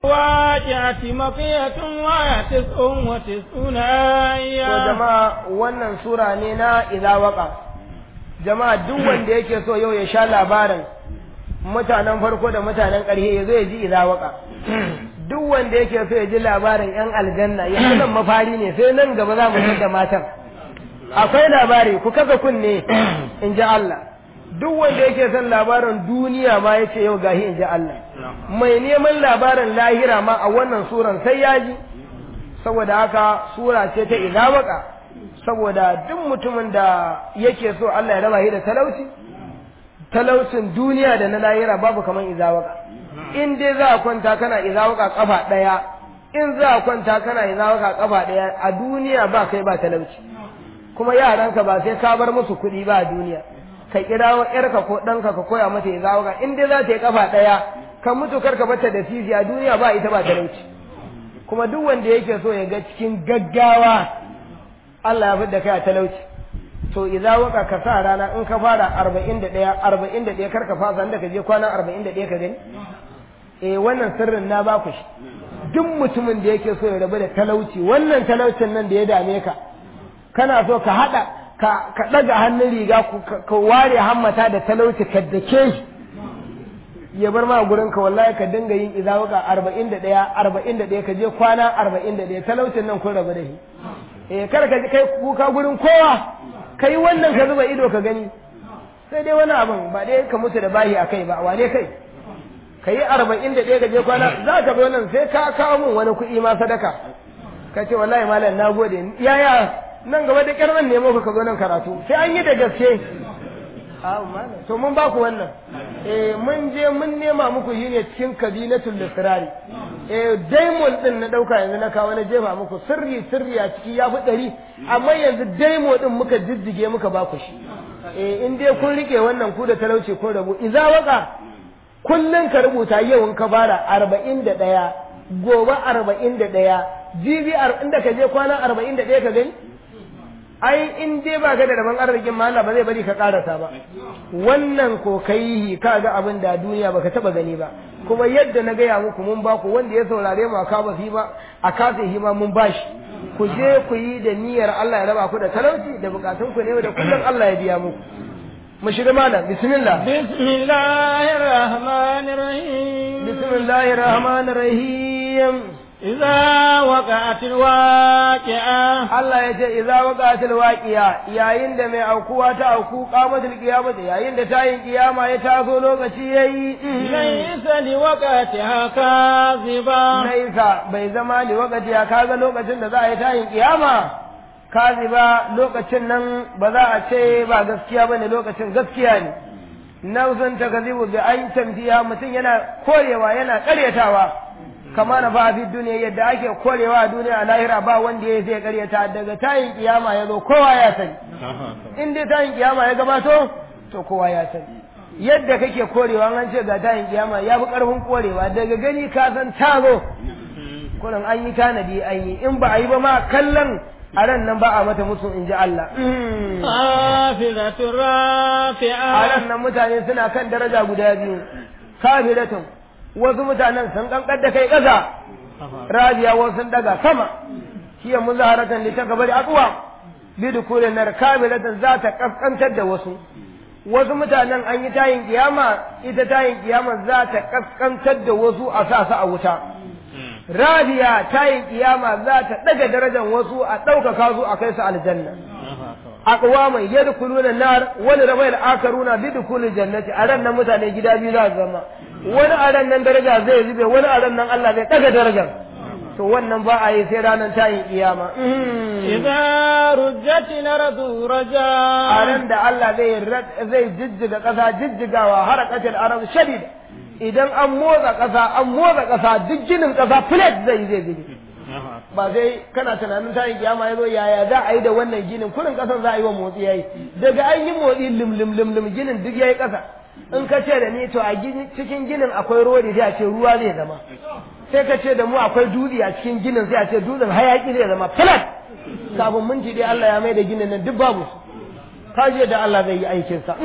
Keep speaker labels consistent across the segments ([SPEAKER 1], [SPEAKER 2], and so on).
[SPEAKER 1] واقعة مقية وآية تسع وتسعون آية
[SPEAKER 2] to jama'a wannan sura ne na idza waqa jama'a duk wanda yake so yau ya sha labarin mutanen farko da mutanen ƙarshe ya zo ya ji idza waqa duk wanda yake so ya ji labarin yan aljanna yanzu nan mafari ne sai nan gaba za mu da matan akwai labari ku kasa kunne in ji Allah duk wanda yake son labarin duniya ma ya ce yau gahi in ji Allah mai neman labarin lahira ma a wannan suran sai ya ji saboda haka sura ce ta idawaka saboda duk mutumin da yake so Allah ya raba shi da talauci talaucin duniya da na lahira babu kaman izawaka in dai za a kwanta kana izawaka kafa daya in za a kwanta kana izawaka kafa daya a duniya ba kai ba talauci kuma yaranka ba sai ka bar musu kuɗi ba a duniya ka kirawo yarka ko ɗanka ka koya mata izawaka in dai za ta yi kafa daya ka mutu karka bata da sisi a duniya ba ita ba talauci kuma duk wanda yake so ya ga cikin gaggawa Allah ya fi da kai a talauci to idza waka ka sa rana in ka fara 41 41 kar ka fasa inda ka je kwana 41 ka gani eh wannan sirrin na ba ku shi duk mutumin da yake so ya rabu da talauci wannan talaucin nan da ya dame ka kana so ka hada ka ka daga hannun riga ka ware hammata da talauci ka dake shi ya bar ma gurin ka wallahi ka dinga yin izawuka 41 41 ka je kwana 41 talaucin nan kun rabu da shi eh kar ka kai kuka gurin kowa kai wannan ka zuba ido ka gani sai dai wani abin ba dai ka mutu da bahi akai ba wane kai ka yi 41 ka je kwana za ka bi wannan sai ka kawo min wani kuɗi ma sadaka ka ce wallahi malam na gode yaya nan gaba da kyar nan nemo ka zo nan karatu sai an yi da gaske to mun ba ku wannan eh mun je mun nema muku shi ne cikin kabilatul lisrari eh daimon din na dauka yanzu na kawo na jefa muku sirri sirri a ciki ya fi ɗari amma yanzu daimo din muka jijjige muka ba ku shi eh in dai kun rike wannan ku da talauci kun rabu idza waka kullun ka rubuta yau in ka fara arba'in da ɗaya gobe arba'in da ɗaya jibi inda ka je kwana arba'in da ɗaya ka gani ai in dai ba ga da rabon arzikin ma Allah ba zai bari ka karasa ba wannan ko kai ka ga abin da duniya baka taba gani ba kuma yadda na gaya muku mun ba ku wanda ya saurare mu aka ba ma a kasa hima mun bashi ku je ku yi da niyyar Allah ya raba ku da talauci da bukatun ku ne da kullum Allah ya biya muku mu shiga malam bismillah
[SPEAKER 1] bismillahir rahmanir rahim
[SPEAKER 2] bismillahir rahmanir rahim
[SPEAKER 1] إذا وقعت الواقعة
[SPEAKER 2] Allah ya ce idza waqa'atil waqi'a yayin da mai aukuwa ta auku qamatul qiyamah yayin da tayin kiyama ya taso lokaci yayi
[SPEAKER 1] laysa liwaqatiha kaziba
[SPEAKER 2] laisa bai zama li waqati ya kaga lokacin da za a yi tayin kiyama kaziba lokacin nan ba za a ce ba gaskiya bane lokacin gaskiya ne nausun takazibu bi an tamfiya mutum yana korewa yana karyatawa kama na ba fi duniya yadda ake korewa a duniya a lahira ba wanda ya zai karyata daga tayin kiyama ya zo kowa ya sani in dai tayin kiyama ya gabato to kowa ya sani yadda kake korewa an ce ga tayin kiyama ya fi karfin korewa daga gani ka san ta zo kullum an yi tanadi an yi in ba a yi ba ma kallon a ran nan ba a mata musu in ji Allah.
[SPEAKER 1] Hafizatul rafi'a.
[SPEAKER 2] A ran nan mutane suna kan daraja guda biyu. Kafiratun wasu mutanen sun kankar da kai ƙasa. Rabiya wasu sun daga sama. Hiya muzaharatan li takabari aqwa. Bi dukulin nar kafiratun za ta kaskantar da wasu. Wasu mutanen an yi tayin kiyama ita tayin kiyama za ta kaskantar da wasu a sa su a wuta. Rabiya tayin kiyama za ta daga darajar wasu a ɗaukaka su a kai su aljanna. aqwaman yadkhuluna nar wani rabai al-akaruna bi dukhulil jannati a ran nan mutane gida biyu za su zama wani a ran nan daraja zai zube wani a ran nan Allah zai daga darajar to wannan ba a yi sai ranar tayin kiyama
[SPEAKER 1] idza rujjat nardu raja
[SPEAKER 2] a ran da Allah zai zai jijjiga kasa jijjigawa harakatul arab shadid idan an motsa kasa an motsa kasa duk ginin kasa plate zai zai gini ba sai kana tunanin tayin kiyama ya zo yaya za a yi da wannan ginin kurin kasan za a yi wa motsi yayi daga an yi motsi lim lim lim lim ginin duk yayi kasa in ka ce da ni to a cikin ginin akwai rodi sai a ce ruwa zai zama sai ka ce da mu akwai dutse a cikin ginin sai a ce dutsen hayaki zai zama flat kafin minti dai Allah ya mai da ginin nan duk babu kaje da Allah zai yi aikin sa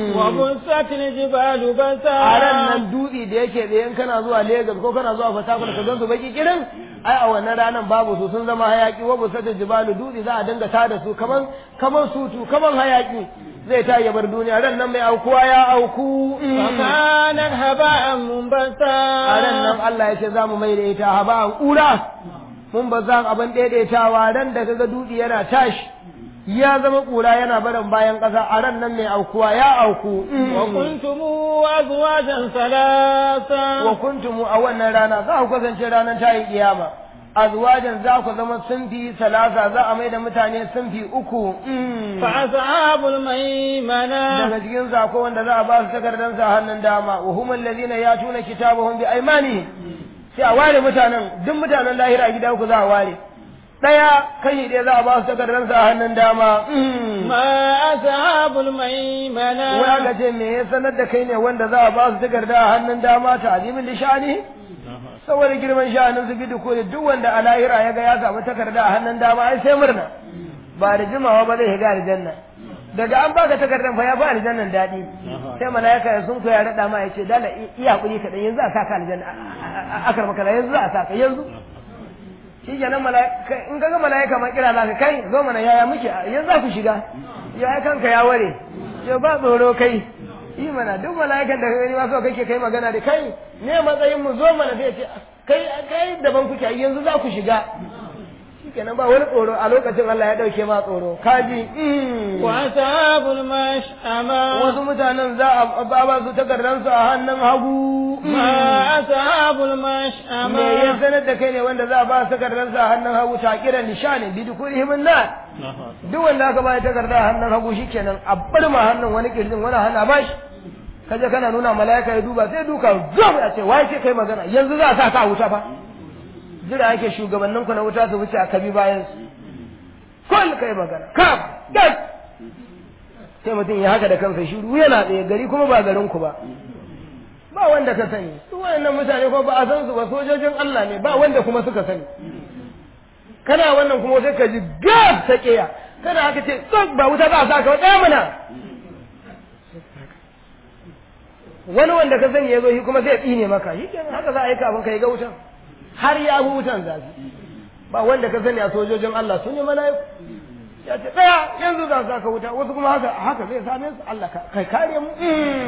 [SPEAKER 1] وبست الجبال بسا
[SPEAKER 2] a ran nan dutse da yake tsaye in kana zuwa Lagos ko kana zuwa Port Harcourt ka gansu baki kirin ai a wannan ranan babu su sun zama hayaki wa busata jibalu dutse za a dinga tada su kaman kaman sutu kaman hayaki zai ta ya bar duniya ran nan mai aukuwa ya auku
[SPEAKER 1] فكانت هباء منبثا
[SPEAKER 2] a ran nan Allah ya ce za mu mai da ita haba an ƙura mun ba za abin daidaitawa ran da kaga dutse yana tashi ya zama ƙura yana barin bayan ƙasa a ran nan mai aukuwa ya auku
[SPEAKER 1] وكنتم أزواجا ثلاثا
[SPEAKER 2] wa kuntum a wannan rana za ku kasance ranar tayin kiyama azwajan za ku zama sunfi salasa za a mai da mutane sunfi uku
[SPEAKER 1] فأصحاب الميمنة
[SPEAKER 2] daga cikin zako wanda za a ba su takardar sa hannun dama wa hum allazina yatuna kitabahum bi aymanihim sai a ware mutanen duk mutanen lahira a gida uku za a ware daya kai ɗaya za a ba su takardar sa hannun dama
[SPEAKER 1] ما أصحاب الميمنة
[SPEAKER 2] wani ga ce me ya sanar da kai ne wanda za a ba su takarda a hannun dama ta azimin lishani saboda girman sha'anin su bidu ko duk wanda a lahira ya ga ya samu takarda a hannun dama ai sai murna ba da jimawa ba zai shiga aljanna daga an baka takardar fa ya fi aljannan daɗi sai malaika ya sun ya raɗa ma ya ce dala iya hakuri kaɗan yanzu a saka aljanna akar makala yanzu za a saka yanzu shi kenan malaika in kaga malaika ma kira zaka kai zo mana yaya muke yanzu za ku shiga ya kanka ya ware ya ba tsoro kai yi mana duk mala'ikan da ka gani ma so kake kai magana da kai ne matsayin mu zo mana sai ce kai kai daban kuke yanzu za ku shiga shikenan ba wani tsoro a lokacin Allah ya dauke ma tsoro kaji
[SPEAKER 1] وأصحاب المشأمة
[SPEAKER 2] wasu mutanen za a ba ba su takardar su a hannun hagu
[SPEAKER 1] ما أصحاب
[SPEAKER 2] me ya
[SPEAKER 1] المشأمة
[SPEAKER 2] sanar da kai ne wanda za a ba su takardar su a hannun hagu ta kiran nishani bi dukulihim nar duk wanda aka ba takarda a hannun hagu shikenan a bar ma hannun wani kirjin wani hannu a bashi kaje kana nuna mala'ika ya duba sai duka zom ya ce wai ce kai magana yanzu za a sa ka a wuta fa jira yake shugabannin ku na wuta su wuce a kabi bayan su kul kai magana ka gas sai mutum ya haka da kansa shiru yana tsaye gari kuma ba garin ku ba ba wanda ka sani su wayannan mutane ko ba a san su ba sojojin Allah ne ba wanda kuma suka sani kana wannan kuma sai ka ji gas ta kiya kana haka ce tsok ba wuta ba sa ka wata mana wani wanda ka sani ya zo shi kuma sai ya tsine maka shi kenan haka za a yi kafin ka yi ga wutan har ya fi wutan zafi ba wanda ka sani a sojojin Allah sun yi mala'iku ya ce tsaya yanzu za su ka wuta wasu kuma haka haka zai same su Allah ka kai kare mu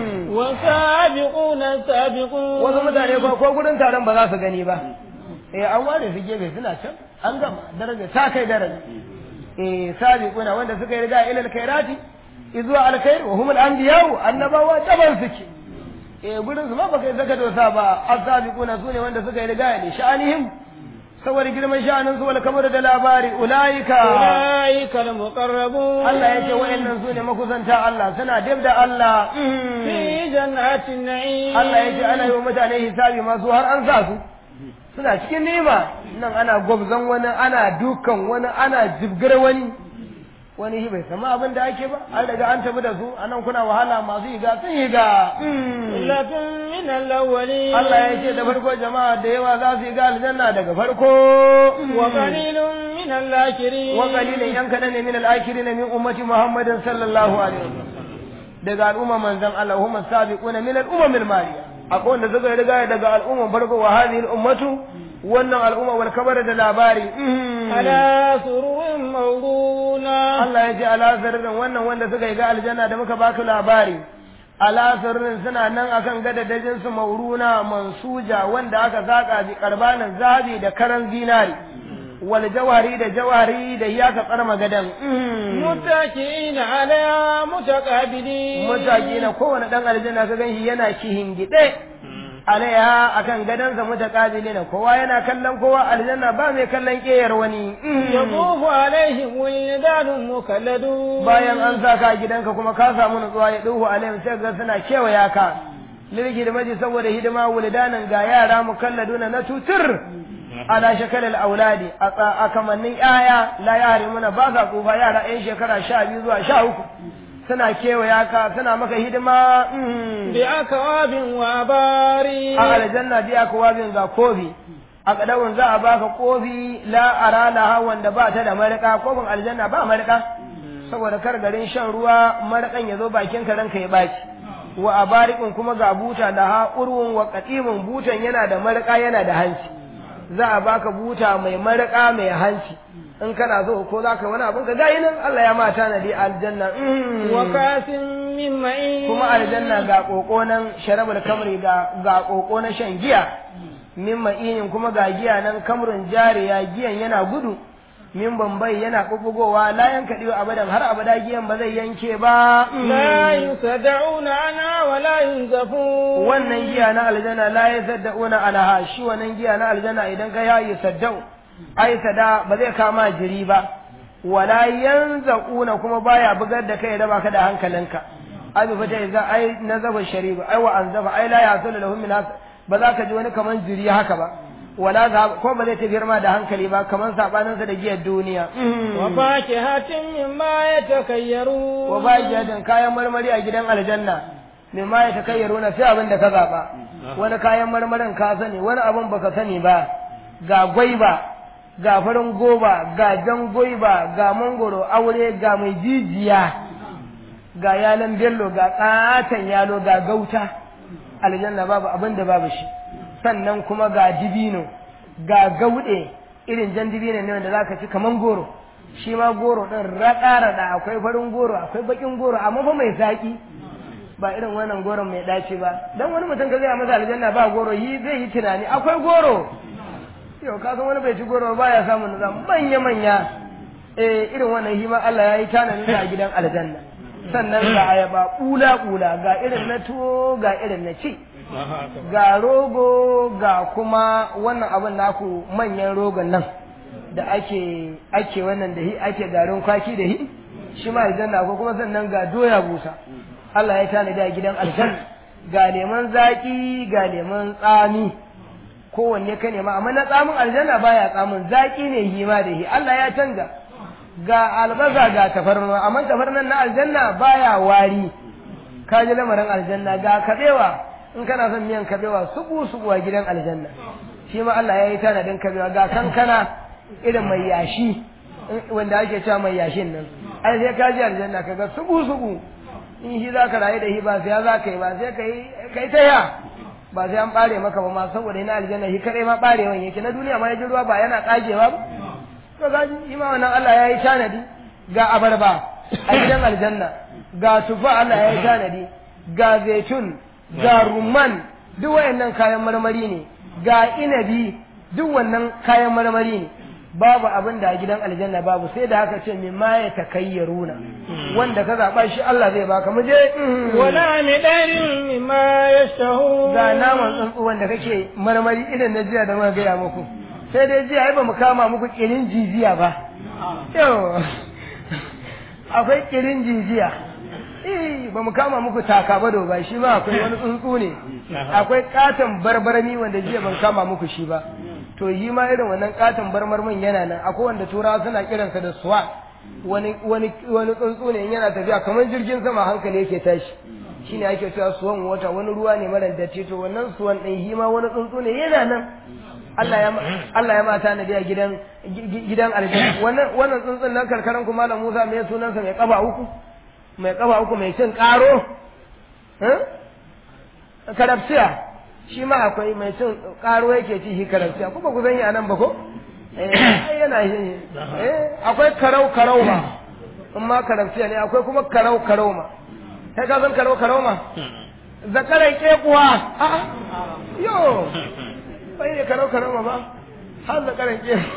[SPEAKER 1] والسابقون السابقون
[SPEAKER 2] wasu mutane ko ko gurin taron ba za su gani ba eh an ware su gefe suna can an gama daraja ta kai daraja eh sabiquna wanda suka yi riga ilal khairati izuwa alkhair wa humul anbiya'u annabawa daban suke eh gurin su ma baka yi zaka dosa ba as-sabiquna sune wanda suka yi riga ne sha'anihim saboda girman sha'anin su wal kamar da labari ulaika
[SPEAKER 1] أولئك المقربون
[SPEAKER 2] Allah ya ce wa'annan su ne makusanta Allah suna dab da Allah
[SPEAKER 1] في جنات النعيم
[SPEAKER 2] Allah ya ce ana yi wa mutane hisabi masu har an sa su suna cikin nema nan ana gwabzan wani ana dukan wani ana jibgar wani wani shi bai sama abin da ake ba an daga an tafi da su anan kuna wahala masu higa sun higa
[SPEAKER 1] ثلة من الأولين
[SPEAKER 2] Allah ya ce da farko jama'a da yawa za su higa aljanna daga farko
[SPEAKER 1] وقليل من الآخرين
[SPEAKER 2] wa qalilin yan kadan ne min al-akhirin min ummati Muhammadin sallallahu alaihi wasallam daga al'umma manzon Allah huma sabiquna min al-umam al-maliya akwai wanda suka riga daga al'umman farko wa hadhihi al-ummatu wannan al'umma wal kabar da labari
[SPEAKER 1] على سرور موضونة
[SPEAKER 2] Allah ya ce ala zarrin wannan wanda suka yi ga aljanna da muka baka labari ala zarrin suna nan akan gadadajin su mauruna mansuja wanda aka saka bi karbanin zabi da karan zinari wal jawhari da jawhari da iyaka tsarma gadan
[SPEAKER 1] متكئين على متقابلين
[SPEAKER 2] mutaki na kowane dan aljanna ka ganshi yana kihingide alaiha akan gadansa mutakabili na kowa yana kallon kowa aljanna ba mai kallon keyar wani
[SPEAKER 1] يطوف عليهم ولدان مخلدون
[SPEAKER 2] bayan an sa ka a gidanka kuma ka samu nutsuwa ya duhu alaihim sai ga suna kewaya ka lirgi da maji saboda hidima wulidanin ga yara mukalladuna na tutur ala shakalal auladi a tsa- a kamannin yaya la yarimuna ba sa tsufa yara yan shekara sha biyu zuwa sha uku suna kewaya ka suna maka hidima mm.
[SPEAKER 1] بأكواب وأباريق
[SPEAKER 2] a aljanna biya kowa bin ga kofi a kadawun za a baka kofi la aralaha wanda ba ta da marika kofin aljanna ba marika saboda kar garin shan ruwa marakan ya zo bakin ka ranka ya baci wa abarikin kuma ga buta da ha urwun wa qatimun butan yana da maraka yana da hanci za a baka buta mai maraka mai hanci in kana so ko za ka wani abin ka gayi nan Allah ya mata na dai aljanna
[SPEAKER 1] wa kasin min ma'in
[SPEAKER 2] kuma aljanna ga koko nan sharabul kamri ga ga koko na shan giya min ma'inin kuma ga giya nan kamrun jariya giyan yana gudu min bambai yana bubbugowa la yanka diyo abadan har abada giyan ba zai yanke ba
[SPEAKER 1] la yusaddauna ana wa la yunzafun
[SPEAKER 2] wannan giya na aljanna la yusaddauna alaha shi wannan giya na aljanna idan ka ya yusaddau ai sada ba zai kama jiri ba wala yanzaquna kuma baya bugar da kai raba ka da hankalinka ai bi fata idan ai nazaba shariba ai wa anzafa ai la yasul lahum min ba za ka ji wani kaman jiri haka ba wala za ko ba zai tafiyar ma da hankali ba kaman sabanin sa da giyar duniya
[SPEAKER 1] wa fakihatin mimma yatakayyaru
[SPEAKER 2] wa fakihatin kayan marmari a gidan aljanna mimma yatakayyaru na sai abin da ka zaba wani kayan marmarin ka sani wani abin baka sani ba ga gwaiba ga farin goba ga jan gwaiba ga mangoro aure ga mai jijiya ga yalan bello ga katon yalo ga gauta aljanna babu abin da babu shi sannan kuma ga dibino ga gauɗe irin jan dibino ne wanda zaka ci kaman goro shi ma goro din raɗa raɗa akwai farin goro akwai bakin goro amma fa mai zaki ba irin wannan goron mai dace ba dan wani mutum ka zai masa aljanna ba goro yi zai yi tunani akwai goro yau ka san wani bai ci goro ba ya samu nuzam manya manya eh irin wannan hima Allah ya yi tanani a gidan aljanna sannan ga ayaba bula bula ga irin na tuwo ga irin na ci ga rogo ga kuma wannan abin naku manyan rogon nan da ake ake wannan da hi ake garin kwaki da hi shi ma aljanna ko kuma sannan ga doya busa Allah ya tanadi a gidan aljanna ga leman zaki ga leman tsami kowanne ka nema amma na tsamin aljanna baya tsamin zaki ne hima da hi Allah ya canza ga albasa ga tafarnuwa amma tafarnan na aljanna baya wari ka ji lamarin aljanna ga kabewa in kana son miyan kabewa subu subu a gidan aljanna shi ma Allah ya yi tanadin kabewa ga kankana irin mai yashi wanda ake cewa mai yashin nan ai sai ka ji aljanna kaga subu subu in shi za ka rayu da shi ba sai za ka yi ba sai ka yi kai ta ya ba sai an bare maka ba ma saboda ina aljanna shi kadai ma barewan yake na duniya ma ya ji ruwa ba yana kagewa ba to ga shi ma wannan Allah ya yi tanadi ga abarba a gidan aljanna ga tufa Allah ya yi tanadi ga zaitun ga rumman duk wayannan kayan marmari ne ga inabi duk wannan kayan marmari ne babu abin da a gidan aljanna babu sai da haka ce mimma ya takayyaruna wanda ka zaba shi Allah zai baka mu je
[SPEAKER 1] wala mi darin mimma yashtahu
[SPEAKER 2] ga naman tsuntsu wanda kake marmari irin na jiya da muka gaya muku sai dai jiya ai ba mu kama muku kirin jijiya ba yau akwai kirin jijiya eh ba mu kama muku taka ba ba shi ma akwai wani tsuntsu ne akwai katon barbarami wanda jiya ban kama muku shi ba to yi ma irin wannan katon barmarmin yana nan akwai wanda turawa suna kiransa da suwa wani wani wani tsuntsu ne yana tafiya kamar jirgin sama hankali yake tashi shine ake cewa suwan wata wani ruwa ne mara datti to wannan suwan din shi ma wani tsuntsu ne yana nan Allah ya Allah ya mata na biya gidan gidan aljanna wannan wannan tsuntsun nan karkaran ku malam Musa mai sunansa mai kaba uku mai kaba uku mai cin karo eh karabsiya shi ma akwai mai cin karo yake ci shi karabsiya kuma ku zan yi anan ba ko eh yana yi eh akwai karau karau ma in ma karabsiya ne akwai kuma karau karau ma kai ka san karau karau ma zakaran kekuwa a'a yo bai ne karau karau ma ba har zakaran kekuwa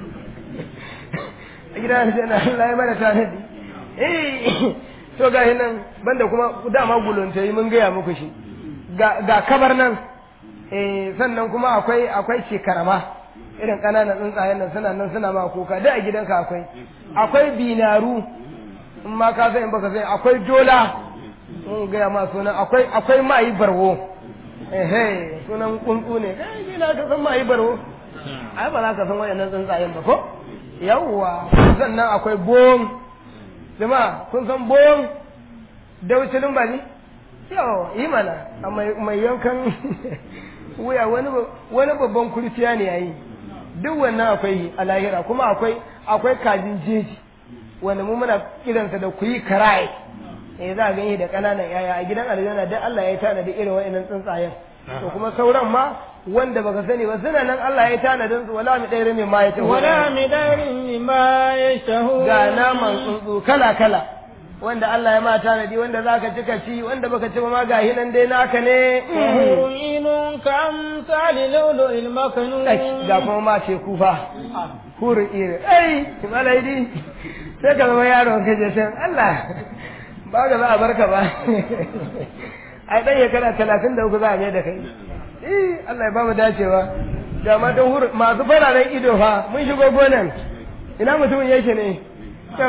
[SPEAKER 2] a gidan aljanna Allah ya mana tanadi eh to ga nan banda kuma dama gulunta yi mun gaya muku shi ga kabar nan eh sannan kuma akwai akwai shekarama irin ƙananan tsuntsayen nan suna nan suna ma kuka da a gidanka akwai akwai binaru in ma ka sai in baka sai akwai dola mun gaya ma sunan akwai akwai mayi barwo eh sunan kuntsu ne kai na ka san mayi barwo ai ba za ka san wayannan tsuntsayen ba ko yawwa sannan akwai bom jama'a kun san bom daucilin ba ne yawa yi mana a mai yankan wuya wani babban kurciya ne yayi duk wannan akwai a lahira kuma akwai akwai kajin jeji wanda mu muna kiransa da kuyi karai eh za a gani da ƙananan yaya a gidan aljanna duk Allah ya tanadi irin wa'annan tsuntsayen to kuma sauran ma wanda baka sani ba suna nan Allah ya tanadin su wala mi ɗaya mai ma ya ce
[SPEAKER 1] ولا مدار مما يشتهون
[SPEAKER 2] ga naman tsuntsu kala kala wanda Allah ya ma tanadi wanda zaka ci ka ci wanda baka ci ba ma ga hinan dai naka ne
[SPEAKER 1] وحور عين كأمثال لؤلؤ المكنون
[SPEAKER 2] Ai, ga kuma ma ce kufa hurin iri ai malaidi sai ka zama yaro ka je san Allah ba ga za a barka ba ai dan shekara talatin da uku za a mai da kai eh Allah ya ba mu dacewa ga matan hur masu fararen ido fa mun shigo gonan ina mutumin yake ne to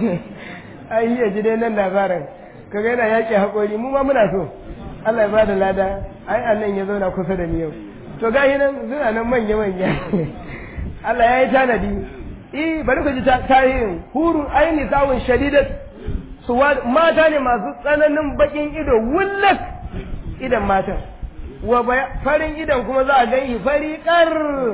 [SPEAKER 2] ai ya ji dai nan labarin kaga yana yaƙi haƙori mu ma muna so Allah ya ba da lada ai annan ya zauna kusa da ni yau to gahi nan suna nan manya manya Allah ya yi tanadi eh bari ku ji ta- tarihin hurun aini sawun shadidat su wa- mata ne masu tsananin bakin ido wullat idan matan wa baya- farin idan kuma za a gani fari kar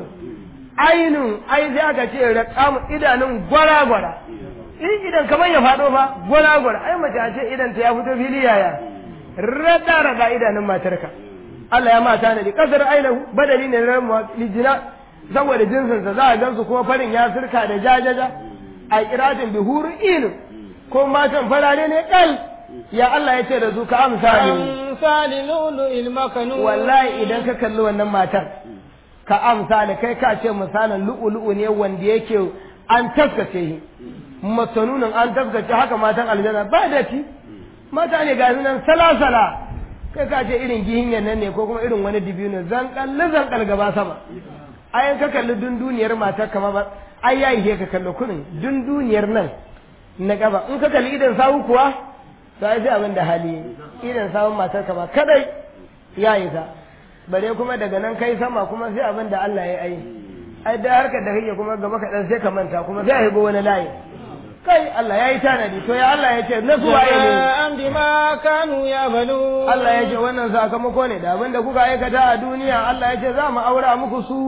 [SPEAKER 2] ainun ai sai aka ce raqam idanun gwara gwara in idan kamar ya faɗo fa gwara gwara ai mace a ce idan ta ya fito fili yaya rada rada idanun matarka Allah ya mata ne kasar ainihu badali ne na lijina saboda jinsinsa za a gansu kuma farin ya sirka da jajaja a kiratin bihuru inu ko matan farare ne kal ya Allah ya ce da su ka amsa ne
[SPEAKER 1] كأمثال لؤلؤ المكنون
[SPEAKER 2] wallahi idan ka kalli wannan matar ka amsa da kai ka ce misalin lu'ulu'u ne wanda yake an taskace shi masanunin an taskace haka matan aljanna ba da ti mata ne ga su nan salasala kai ka ce irin gihinyan nan ne ko kuma irin wani dibino zankal zankal gaba sama ayan ka kalli dunduniyar matar kama ba ai yayi ka kalli kunin dunduniyar nan na gaba in ka kalli idan sawu kuwa to ai sai abin da hali idan sawun matar kama kadai ya yi ta bare kuma daga nan kai sama kuma sai abin da Allah ya yi ai da harkar da kake kuma gaba kaɗan sai ka manta kuma sai a higo wani layi kai Allah ya yi tanadi to ya Allah ya ce na su waye ne
[SPEAKER 1] جزاء بما كانوا يعملون
[SPEAKER 2] Allah ya ce wannan sakamako ne da abin da kuka aikata a duniya Allah ya ce za mu aura muku su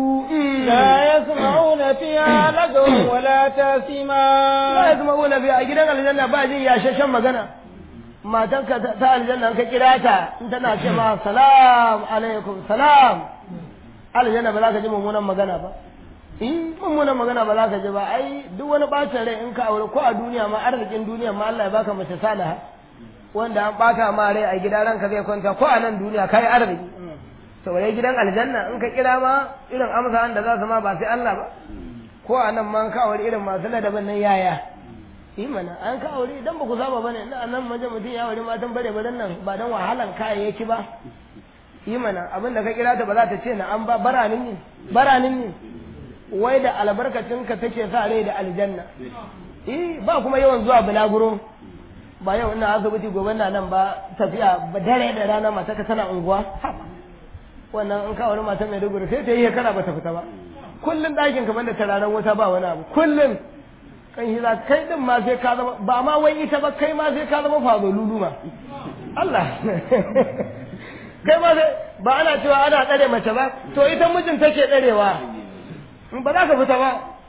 [SPEAKER 1] لا يسمعون فيها لغوا ولا
[SPEAKER 2] la
[SPEAKER 1] تاثيما
[SPEAKER 2] yasma'una bi a gidan aljanna ba jin yashashen magana matanka ta ta aljanna in ka kira ta in tana ce ma salam alaikum salam aljanna ba za ka ji mummunan magana ba in mummunan magana ba za ka ji ba ai duk wani bacin rai in ka aure ko a duniya ma arzikin duniya ma Allah ya baka mace salaha wanda an bata ma rai a gida ranka zai kwanta ko a nan duniya kai arziki saboda gidan aljanna in ka kira ma irin amsa da za su ma ba sai Allah ba ko a nan ma an ka aure irin masu ladabin nan yaya yi mana an ka aure idan ba ku saba bane ina nan maje mutum ya aure matan bare bare nan ba dan wahalan kayayyaki ba yi mana abin da ka kira ta ba za ta ce na an ba baranin ne baranin ne wai da albarkacin ka take sa rai da aljanna eh ba kuma yawan zuwa bulaguro ba yau ina asibiti gobe na nan ba tafiya ba dare da rana mata ka tana unguwa Haba. wannan in ka aure mata mai duguri sai ta yi shekara ba ta fita ba kullum ɗakin kamar da tararen wuta ba wani abu kullum kan shi za kai din ma sai ka zama ba ma wai ita ba kai ma sai ka zama fazo luluma Allah kai ma sai ba ana cewa ana tsare mace ba to ita mijin take tsarewa in ba za ka fita ba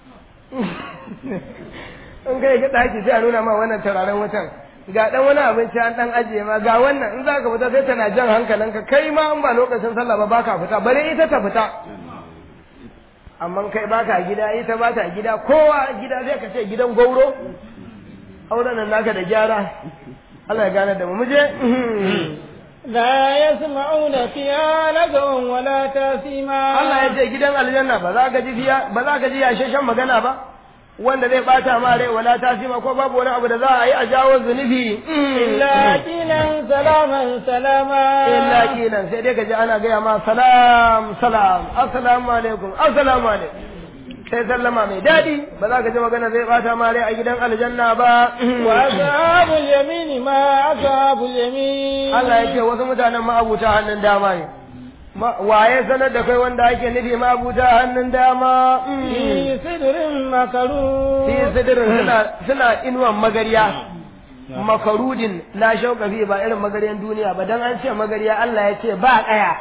[SPEAKER 2] in kai ga ɗaki sai a nuna ma wannan tararen wutan ga dan wani abinci an dan ajiye ma ga wannan in za ka fita sai tana jan hankalinka kai ma in ba lokacin sallah ba baka fita bare ita ta fita amma kai baka gida ita ba ta gida kowa gida zai ka ce gidan gauro auren nan naka da gyara Allah ya gane da mu muje
[SPEAKER 1] لا يسمعون فيها لغوا ولا تاثيما
[SPEAKER 2] Allah ya ce gidan aljanna ba za ka ji fiya ba za ka ji yashashen magana ba wanda zai bata ma rai wala tasima ko babu wani abu da za a yi a jawo zunubi
[SPEAKER 1] إلا قيلا سلاما سلاما
[SPEAKER 2] illa kilan sai dai ka ji ana gaya ma salam salam assalamu alaikum assalamu alaikum sai sallama mai daɗi ba za ka ji magana zai bata ma rai a gidan aljanna ba
[SPEAKER 1] وأصحاب اليمين ما أصحاب اليمين
[SPEAKER 2] Allah ya ce wasu mutanen ma'abuta hannun dama ne Ma- waye sanar da kai wanda ake nufi ma'abuta hannun dama
[SPEAKER 1] في سدر مكروه
[SPEAKER 2] fi sidirin suna suna inuwan magariya makarudin la shauka fi ba irin magariyan duniya ba dan an ce magariya Allah ya ce ba kaya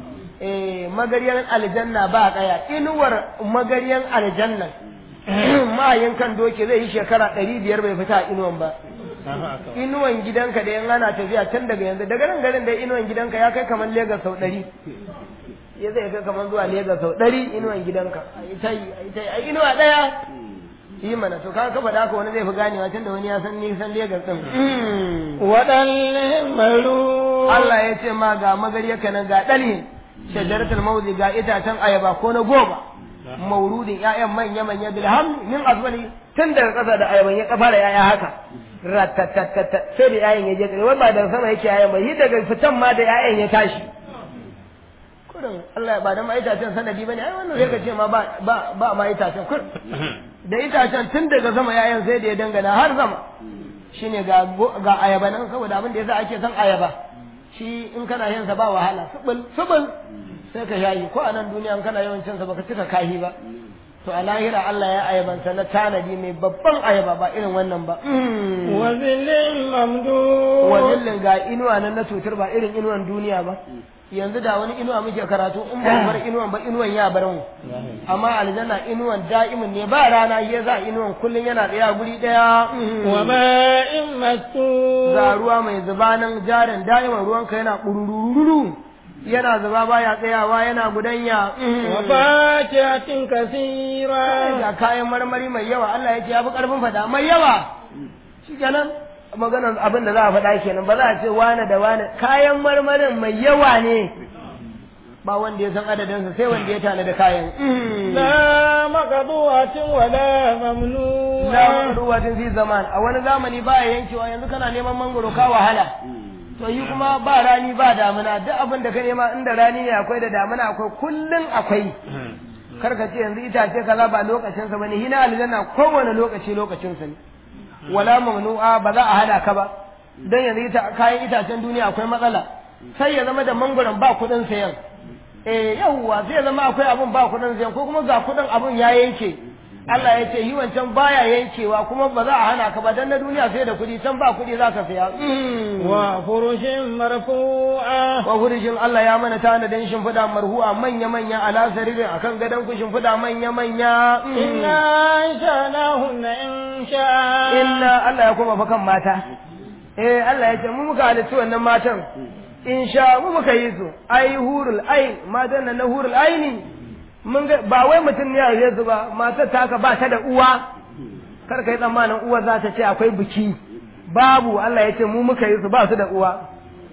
[SPEAKER 2] eh magariyan aljanna ba kaya inuwar magariyan aljanna mahayin kan doki zai yi shekara ɗari biyar bai fita a inuwan ba inuwan gidanka da yan ana tafiya can daga yanzu daga nan garin da inuwan gidanka ya kai kamar Legas sau ɗari ya zai kai kamar zuwa Legas sau ɗari inuwan gidanka a yi ta yi a yi ta yi a inuwa ɗaya yi mana to kaga kafa da haka wani zai fi ganewa tunda wani ya san nisan Legas ɗin
[SPEAKER 1] waɗanne malu
[SPEAKER 2] Allah ya ce ma ga magariya kana ga ɗalhin shajaratul mawzi ga itacen ayaba ko na goma maurudin ƴaƴan manya manya bilham min azwali tun daga ƙasa da ayaban ya kafa da ƴaƴa haka ratatattata sai da ƴaƴan ya je ƙasa wai ba daga sama yake ƴaƴan ba yi daga fitan ma da ƴaƴan ya tashi kurin Allah ba da ma itacen sanadi bane ai wannan sai ka ce ma ba ba ba ma itacen kur da itacen tun daga sama ƴaƴan sai da ya dangana har sama shine ga ga ayaba nan saboda abin da yasa ake son ayaba shi in kana yin sa ba wahala subul subul sai ka shayi ko a nan duniya in kana yawan cin sa baka cika kahi ba to a lahira Allah ya ayabansa na tanadi mai babban ayaba ba irin wannan ba
[SPEAKER 1] wa zillin mamdu
[SPEAKER 2] wazillin ga inuwa nan na tutur ba irin inuwan duniya ba yanzu da wani inuwa muke karatu in ba mu bar inuwan ba inuwan ya bar mu amma aljanna inuwan da'imin ne ba rana ya za inuwan kullun yana tsaya guri daya
[SPEAKER 1] wa ma'in masu
[SPEAKER 2] ga ruwa mai zuba nan jarin da'iman ruwanka yana kurururu yana zuba baya tsayawa yana gudanya
[SPEAKER 1] wa fakihatin kasira
[SPEAKER 2] ga kayan marmari mai yawa Allah ya ce ya fi karfin fada mai yawa shi kenan maganar abin da za a faɗa kenan ba za a ce wane da wane kayan marmarin mai yawa ne ba wanda ya san adadinsa sai wanda ya tana da kayan
[SPEAKER 1] la maqdu'atin wa la mamnu'a
[SPEAKER 2] la ruwatin fi zaman a wani zamani ba ya yankewa yanzu kana neman mangoro ka wahala to yi kuma ba rani ba damuna duk abin da ka nema inda rani ne akwai da damuna akwai kullun akwai kar ka ce yanzu itace kaza ba lokacin sa bane hina aljanna kowane lokaci lokacin sa ne wala mamnu'a ba za a hada ka ba dan yanzu ita kayan itacen duniya akwai matsala sai ya zama da mangoron ba kudin sayan eh yawwa sai ya zama akwai abun ba kudin sayan ko kuma ga kudin abun ya yanke Allah ya ce yi wancan baya yankewa kuma ba za a hana ka ba dan na duniya sai da kuɗi can ba kuɗi za ka saya
[SPEAKER 1] wa furushin marfu'a
[SPEAKER 2] wa furushin Allah ya mana tanadin shimfiɗa marhu'a manya manya ala saririn akan gadon ku shimfiɗa manya manya
[SPEAKER 1] inna shanahunna insha
[SPEAKER 2] inna Allah ya koma fa kan mata eh Allah ya ce mu muka halittu wannan matan insha mu muka yi su ai hurul ain matan nan na hurul aini mun ga ba wai mutum ne a su ba matar ta haka ba ta da uwa kar ka yi tsammanin uwa za ta ce akwai biki babu Allah ya ce mu muka yi su ba su da uwa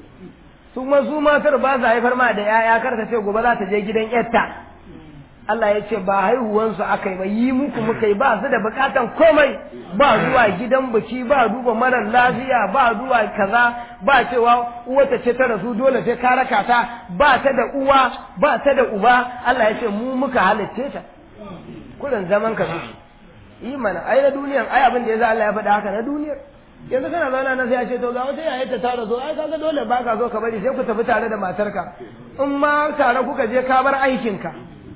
[SPEAKER 2] su ma su matar ba su haifar ma da yaya kar ka ce gobe za ta je gidan yarta Allah ya ce ba haihuwansu aka yi ba yi muku muka yi ba su da bukatan komai ba zuwa gidan biki ba duba marar lafiya ba zuwa kaza ba cewa uwata ce ta rasu dole sai ka raka ta ba ta da uwa ba ta da uba Allah ya ce mu muka halicce ta kurin zaman ka yi mana ai na duniyan ai abin da ya Allah ya faɗa haka na duniyar yanzu kana zauna na sai ya ce to ga wata yayar ta tara zo ai kaga dole ba ka zo ka bari sai ku tafi tare da matarka in ma tare kuka je ka bar aikinka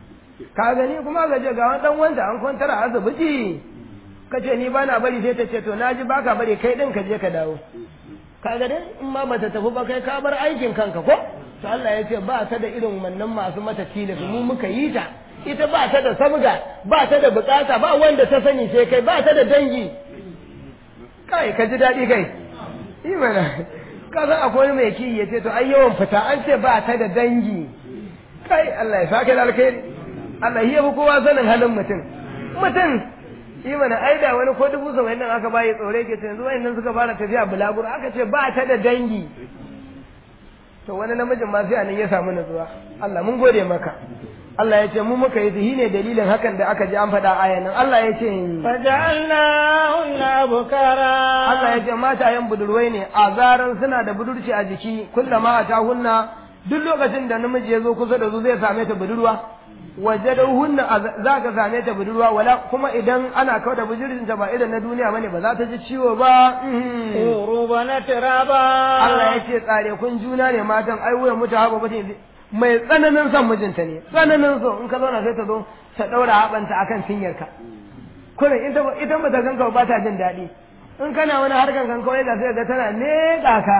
[SPEAKER 2] ka gani kuma ga je ga wani dan wanda an kwantar a asibiti ka ce ni bana bari sai ta ce to na ji baka bari kai din ka je ka dawo ka ga dai in ma bata tafi ba kai ka bar aikin kanka ko to Allah ya ce ba ta da irin wannan masu mata tilas mu muka yi ta ita ba ta da sabga ba ta da bukata ba wanda ta sani sai kai ba ta da dangi kai ka ji daɗi kai imana ka san akwai mai ki ya ce to ai yawan fita an ce ba ta da dangi kai Allah ya sake da alkhairi Allah ya fi kowa sanin halin mutum mutum shi mana ai da wani ko dubu saba'in nan aka bayi tsore ke ce yanzu wayannan suka fara tafiya bulaguro aka ce ba ta da dangi to wani namijin ma sai anan ya samu nutsuwa Allah mun gode maka Allah ya ce mu muka yi shi ne dalilin hakan da aka ji an faɗa ayan nan Allah ya ce
[SPEAKER 1] faja'alnahunna bukara
[SPEAKER 2] Allah ya ce matayen budurwai ne a zaran suna da budurci a jiki kullama a ta hunna duk lokacin da namiji ya zo kusa da su zai same ta budurwa waje da hunna za ka same ta budurwa wala kuma idan ana kawo da budurcin ta ba idan na duniya bane ba za ta ji ciwo ba
[SPEAKER 1] uruba na tiraba
[SPEAKER 2] Allah ya ce tsare kun juna ne matan ai wuyan mutu haba ba mai tsananin son mijinta ne tsananin so in ka zauna sai ta zo ta daura haɓanta akan cinyarka kullum ita ita ba ta ganka ba ta jin daɗi in kana wani harkan kan kawai ga sai ga tana ne ka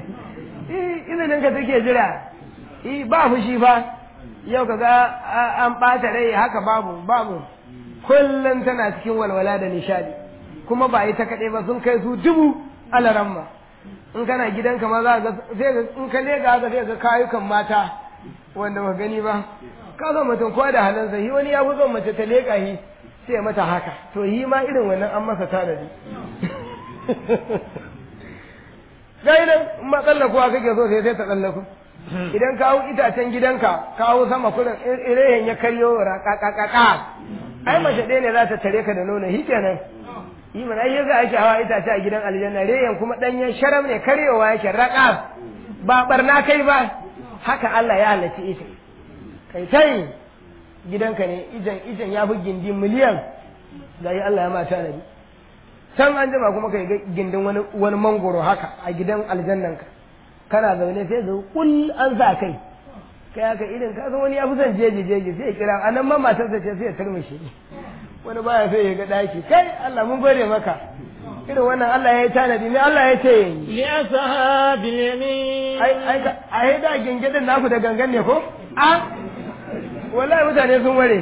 [SPEAKER 2] izinin ka take jira ba fushi fa yau ka ga an ɓata rai haka babu babu kullum tana cikin walwala da nishadi kuma ba yi ta kaɗai ba sun kai su dubu alaramma in kana gidanka ma za ga sai ga in ka lega haka sai ga kayukan mata wanda ba gani ba ka zo mutum kowa da halinsa shi wani ya fi son mace ta leƙa shi sai ya mata haka to yi ma irin wannan an masa tanadi gai nan in ma tsallakuwa kake so sai sai ta tsallaku idan ka hau itacen gidanka ka hau sama kurin irehen ya karyo raƙaƙaƙaƙa ai mace ɗaya ne za ta tare ka da nono shi kenan yi mana ai yasa ake hawa itace a gidan aljanna reyan kuma ɗanyen sharam ne karyowa yake raƙa ba barna kai ba haka Allah ya halarci ita kai tai gidanka ne ijan ijan ya fi gindi miliyan ga yi Allah ya mata nabi can an jima kuma kai gindin wani wani mangoro haka a gidan aljannanka kana zaune sai zo kul an sa kai kai haka irin ka san wani ya fi son jeji jeji sai ya kira anan ma matarsa ce sai ya turmushe wani baya sai ya ga daki kai Allah mun gode maka irin wannan Allah ya yi tanadi ne Allah ya ce
[SPEAKER 1] li ashabil yamin
[SPEAKER 2] ai ai ai da gingidin naku da gangan ne ko a wallahi mutane sun ware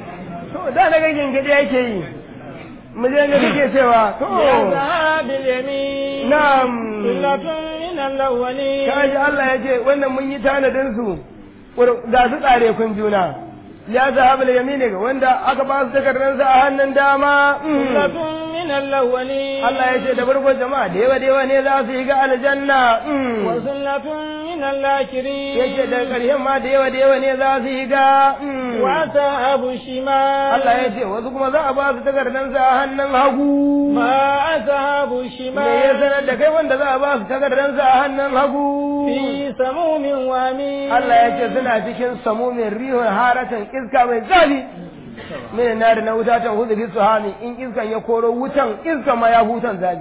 [SPEAKER 2] to da na ga gingidi yake yi miliyan da kake cewa to
[SPEAKER 1] li ashabil yamin
[SPEAKER 2] na'am
[SPEAKER 1] sullatun min al-awwalin
[SPEAKER 2] kaji Allah ya ce wannan mun yi tanadin su ga su tsare kun juna ya zahaba da yamini ga wanda aka ba su takardar a hannun dama
[SPEAKER 1] sullatun min al-awwalin
[SPEAKER 2] Allah ya ce da farko jama'a da yawa da yawa ne za su yi ga aljanna
[SPEAKER 1] wa sullatun min al-akhirin
[SPEAKER 2] yake da ƙarshen ma da yawa da yawa ne za su yi ga
[SPEAKER 1] wa ashabu shimal
[SPEAKER 2] Allah ya ce wasu kuma za a ba su takardar a hannun hagu
[SPEAKER 1] ma ashabu shimal
[SPEAKER 2] me ya sanar da kai wanda za a ba su takardar a hannun hagu
[SPEAKER 1] fi samumin wa min
[SPEAKER 2] Allah ya ce suna cikin samumin rihun haratan iska mai zafi mai nari na wuta ta hudu bisu hami in iskan ya koro wutan iska ma ya hutan zafi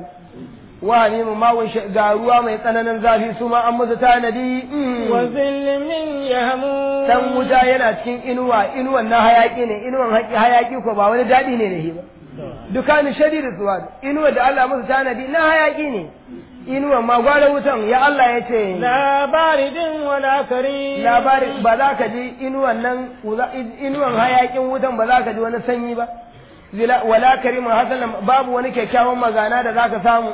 [SPEAKER 2] wa ne mu mawun ga ruwa mai tsananin zafi su ma an musu tanadi
[SPEAKER 1] wa zillin min yahmum
[SPEAKER 2] dan wuta yana cikin inuwa inuwan na hayaki ne inuwan hayaki ko ba wani daɗi ne da shi ba dukkanin shadidu suwa inuwa da Allah musu tanadi na hayaki ne inuwan ma gwada wutan ya Allah ya ce
[SPEAKER 1] la baridin wala karim
[SPEAKER 2] labari ba za ka ji inuwan nan inuwan hayakin wutan ba za ka ji wani sanyi ba wala karimun hasanan babu wani kyakkyawan magana da za ka samu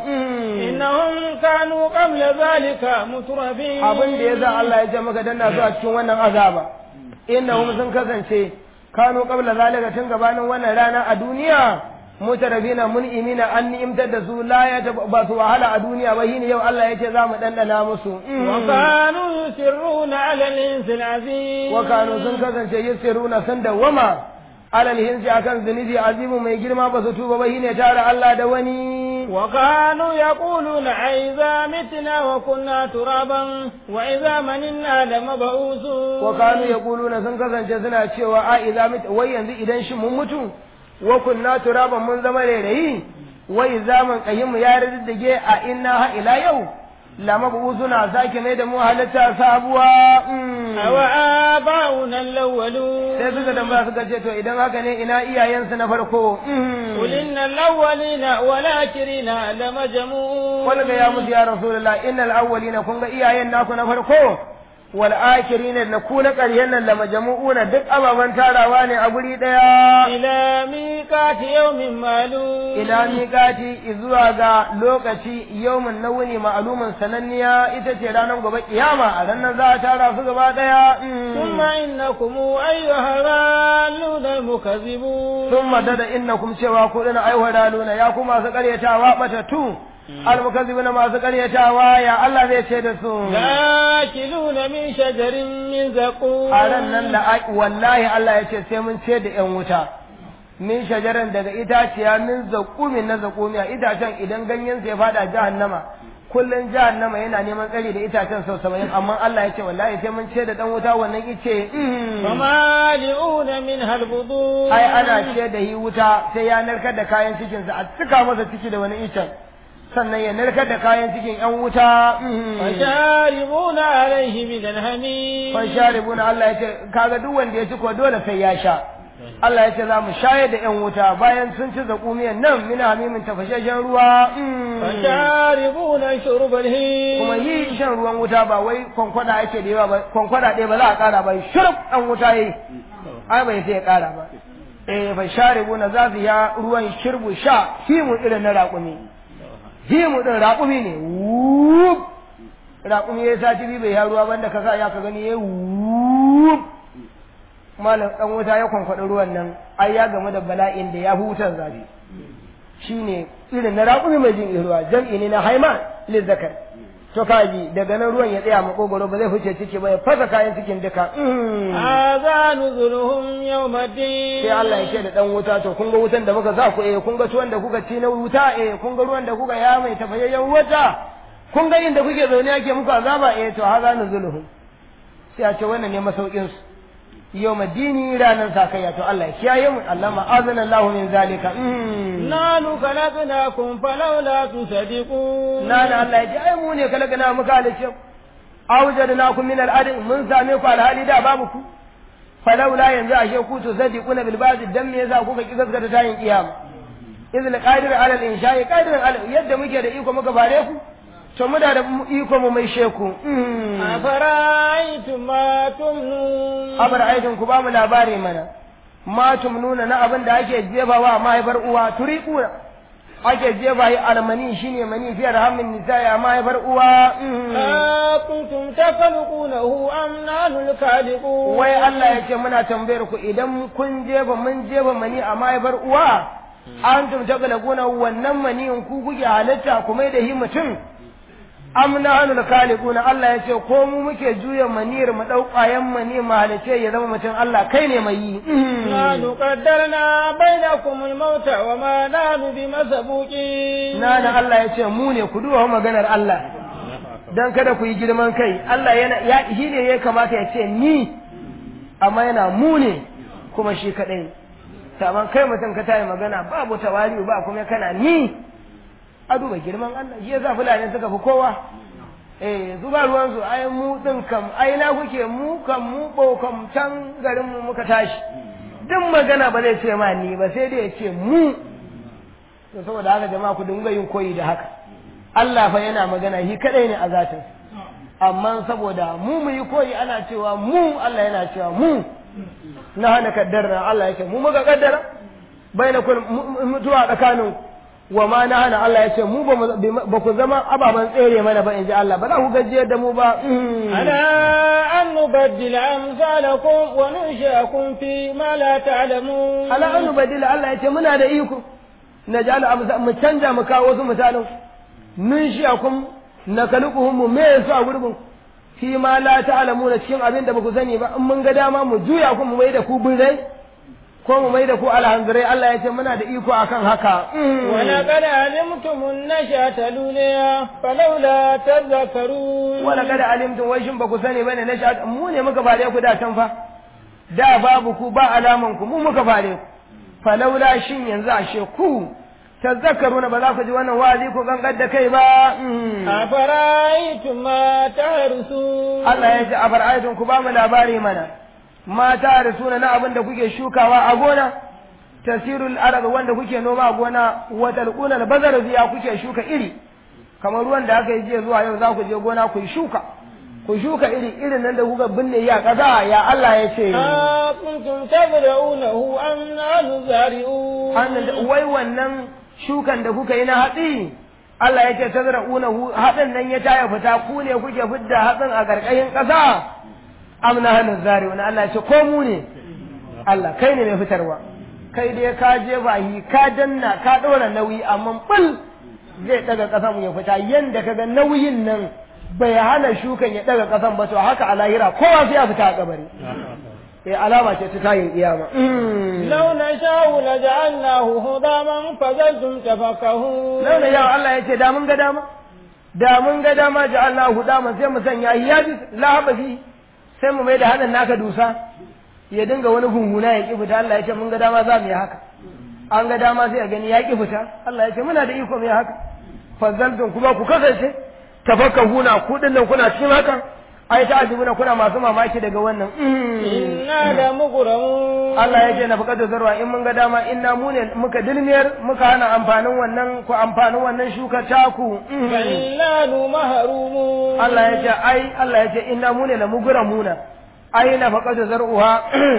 [SPEAKER 1] innahum kanu qabla zalika mutrafin
[SPEAKER 2] abin da ya za Allah ya ce maka danna su a cikin wannan azaba innahum sun kasance kanu qabla zalika tun gabanin wannan rana a duniya mutarabina mun'imina an ni'imtar da su la ya ba su wahala a duniya ba shine yau Allah ya ce za mu dandana musu
[SPEAKER 1] wa kanu yusirruna ala al-insil azim
[SPEAKER 2] wa kanu sun kasance yusirruna sun dawama alal hinsi akan zunubi azimu mai girma ba su tuba ba shine tare Allah da wani
[SPEAKER 1] wa kanu yaquluna aiza mitna wa kunna turaban wa idza maninna la mab'usu
[SPEAKER 2] wa kanu yaquluna sun kasance suna cewa a idza mit wai yanzu idan shi mun mutu wa kunna turaban mun zama rairayi wa idza man qayyim ya riddige a inna ha ila yau la mab'usuna sake mai da mu halatta sabuwa
[SPEAKER 1] awa aba'una al-awwalun
[SPEAKER 2] sai suka tambaya suka ce to idan haka ne ina iyayensu na farko
[SPEAKER 1] qul inna al-awwalina wal akhirina lamajmu'un
[SPEAKER 2] wani ga ya musu ya rasulullah innal awwalina kun ga iyayen naku na farko wal akhirina da ku na ƙarshen nan la majmu'una duk ababan tarawa ne a guri daya
[SPEAKER 1] ila miqati yawmin ma'lum
[SPEAKER 2] ila miqati zuwa ga lokaci yawmin nawuni ma'lumin sananniya ita ce ranar gobe kiyama a ranar za a tara su gaba daya
[SPEAKER 1] thumma innakum ayyuha ralun al-mukazzibun
[SPEAKER 2] thumma dada innakum cewa ku dana ayyuha raluna ya kuma su karyatawa batatu almukazzibuna masu karyatawa ya Allah zai ce da su
[SPEAKER 1] lakiluna min shajarin min zaqum
[SPEAKER 2] a ran nan da wallahi Allah ya ce sai mun ce da yan wuta min shajaran daga itaciya min zaqumi na zaqumi a itacen idan ganyen sai fada jahannama kullun jahannama yana neman tsari da itacen sau saba'in amma Allah ya ce wallahi sai mun ce da dan wuta wannan ice
[SPEAKER 1] famali'una min halbudu
[SPEAKER 2] ai ana ce da yi wuta sai ya narkar da kayan cikinsa a cika masa ciki da wani icen sannan ya narkar da kayan cikin ‘yan wuta.
[SPEAKER 1] Fasharibuna alaihi min alhami.
[SPEAKER 2] Fasharibuna Allah ya ce, kaga duk wanda ya ci ko dole sai ya sha. Allah ya ce za mu shayar da ‘yan wuta bayan sun ci zaƙumiyan nan min hamimin tafashashen ruwa.
[SPEAKER 1] Fasharibuna shurbal hi.
[SPEAKER 2] Kuma yi shan ruwan wuta ba wai kwankwada ake da yawa ba, kwankwada ɗaya ba za a ƙara ba, shurub ɗan wuta yi. Ai bai sai ya ƙara ba. eh fa sharibuna za su ya ruwan shirbu sha himu irin na raƙumi himu din raƙumi ne wup raƙumi ya sati biyu bai ya ruwa banda ka sa ya ka gani ya wup malam dan wuta ya kwankwaɗi ruwan nan ai ya gamu da bala'in da ya hutar zafi shine irin na raƙumi mai jin ruwa jam'i ne na haima lizzakar to kaji daga nan ruwan ya tsaya makogoro ba zai fice ciki ba ya fasa kayan cikin duka
[SPEAKER 1] hadha nuzuluhum yawmiddin
[SPEAKER 2] sai Allah ya ce da dan wuta to kun ga wutan da muka sa ku eh kun ga tuwon da kuka ci na wuta eh kun ga ruwan da kuka ya mai tafayayyen wuta kun ga inda kuke zaune ake muku azaba eh to hadha nuzuluhum sai a ce wannan ne masaukin su yau madini ranar sakayya to Allah ya kiyaye mu Allah ma azana Allah min zalika
[SPEAKER 1] nanu khalaqnakum falawla tusadiqun
[SPEAKER 2] nana Allah ya ji ai mu ne kalakana muka halice awjadnakum min al-ard mun same ku alhali da babu ku falawla yanzu ashe ku tusadiquna bil ba'd dan me yasa kuka ki gaskata tayin kiyama idh qadir ala al-insha'i qadir ala yadda muke da iko muka bare ku to muna da iko mu mai sheku
[SPEAKER 1] afara'aytum ma tumnun
[SPEAKER 2] afara'aytum ku ba mu labari mana ma tumnuna na abin da ake jefawa mahaifar uwa turiquna ake jefa yi almani shine mani fiye da hammin nisa'i a mahaifar uwa
[SPEAKER 1] kuntum takhluqunahu am nahnu al-khaliqun
[SPEAKER 2] wai Allah ya ce muna tambayar ku idan kun jefa mun jefa mani a mahaifar uwa antum takhluquna wannan maniyin ku kuke halitta ku mai da hi mutum am nahnu al-khaliquna Allah ya ce ko mu muke juya maniyar mu dau ƙwayan mani mu halice ya zama mutum Allah kai ne mai yi
[SPEAKER 1] nahnu qaddarna bainakum al-maut wa ma nahnu bimasbuqin
[SPEAKER 2] nana Allah ya ce mu ne ku duba maganar Allah dan kada ku yi girman kai Allah yana ya shi ne ya kamata ya ce ni amma yana mu ne kuma shi kadai saban kai mutum ka tayi magana babu tawari ba kuma kana ni a duba girman Allah shi yasa fulani suka fi kowa eh su ba ruwan su ai mu din kam ai na kuke mu kam mu bo kam can garin mu muka tashi duk magana ba zai ce ma ni ba sai dai ya ce mu to saboda haka jama'a ku dinga yin koyi da haka Allah fa yana magana shi kadai ne a zatin amma saboda mu mu yi koyi ana cewa mu Allah yana cewa mu na hana kaddara Allah yake mu muka kaddara bainakul mutuwa tsakanin wa ma na hana Allah ya ce mu ba ku zama ababen tsere mana ba in ji Allah ba za ku gajiyar da mu ba
[SPEAKER 1] ala an nubaddila amsalakum wa nunshi'akum fi ma la ta'lamun
[SPEAKER 2] ala an nubaddila Allah ya ce muna da iko na ja'ala amsa mu canja mu kawo wasu misalan nunshi'akum na kalukuhum mu me yasu a gurbin fi ma la ta'lamuna cikin abin da ba ku sani ba in mun ga dama mu juya ku mu mai da ku birrai ko mu mai da ku alhanzirai Allah ya ce muna da iko akan haka.
[SPEAKER 1] Wala kada alimtum nashata lulaya falawla tadhakkarun.
[SPEAKER 2] Wala kada alimtum wai shin ba ku sani bane nashata mu ne muka fare ku da can fa. Da babu ku ba alaman ku mu muka fare ku. Falawla shin yanzu ashe ku tazakkaruna ba za ku ji wannan wa'azi ku gangar da kai ba.
[SPEAKER 1] Afara'aytum ma tahrusun.
[SPEAKER 2] Allah ya ce afara'aytum ku ba mu labari mana. mata da suna na abin da kuke shukawa a gona tasirul arab wanda kuke noma a gona wa talquna bazar ziya kuke shuka iri kamar ruwan da aka yi jiya zuwa yau za ku je gona ku yi shuka ku shuka iri irin nan da kuka binne ya kaza ya Allah ya ce
[SPEAKER 1] kuntum tabda'unahu am nahnu zari'un
[SPEAKER 2] annan wai wannan shukan da kuka yi na hatsi Allah ya ce tazra'unahu hadin nan ya taya fita ku ne kuke fidda hatsin a garkayin ƙasa amna hannun zari wani Allah ce ko mu ne Allah kai ne mai fitarwa kai dai ka je bahi ka danna ka ɗora nauyi amma bul zai ɗaga ƙasan ya fita yanda ka ga nauyin nan bai hana shukan ya ɗaga ƙasan ba to haka a lahira kowa sai ya fita a kabari eh alama ce ta tayin kiyama
[SPEAKER 1] law nasha'u laja'alnahu hudaman fazaltum tafakahun
[SPEAKER 2] law ya Allah yace da mun ga dama da mun ga dama ja'alnahu hudaman sai mu sanya yaji lahaba fi sai mu mai da hannun naka dusa ya dinga wani gunguna ya ƙi fita Allah ya ce mun ga dama za mu yi haka an ga dama sai a gani ya ƙi fita Allah ya ce muna da iko mu yi haka fazzaltun kuma ku kasance tafakkahuna ku dinnan kuna cikin haka ai ta ajibuna kuna masu mamaki daga wannan
[SPEAKER 1] inna la mughramun
[SPEAKER 2] Allah ya ce na fakatu zarwa in mun ga dama inna mu ne muka dilmiyar muka hana amfanin wannan ku amfanin wannan shuka taku
[SPEAKER 1] kallanu mahrumun
[SPEAKER 2] Allah ya ce ai Allah ya ce inna mu ne la mugramuna ai na fakatu zar'uha